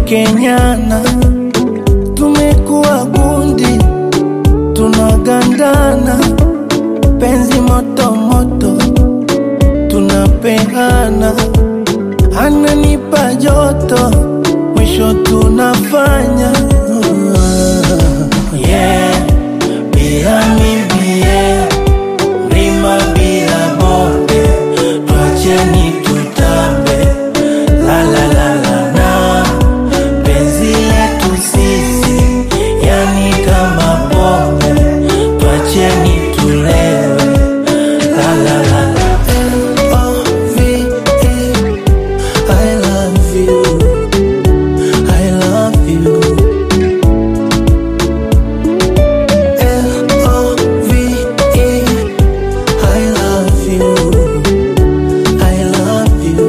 tumepekenyana, tumekuwa gundi, tunagandana, penzi moto moto, tunapehana, ananipa joto, mwisho tunafanya yeah, bila mimi yeah, mlima bila bonde, twacheni tutambe la la la la na penzi letu sisi yani kama pombe twacheni tulewe la la la la L-O-V-E, I love you I love you L-O-V-E, I love you I love you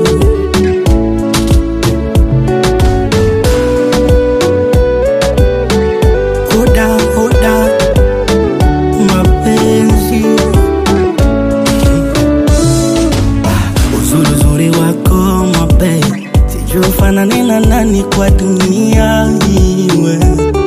Oda, oda, mapenzi uzuri uzuri wako mabe sijui ufanane na nani kwa dunia iwe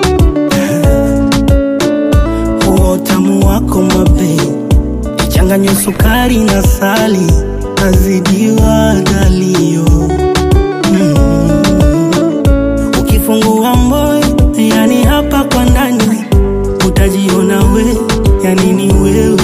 huo utamu wako mabe ichanganywe sukari na sali azidiwa dalio mm. Ukifungua moyo, yani hapa kwa ndani utajiona we, yani ni wewe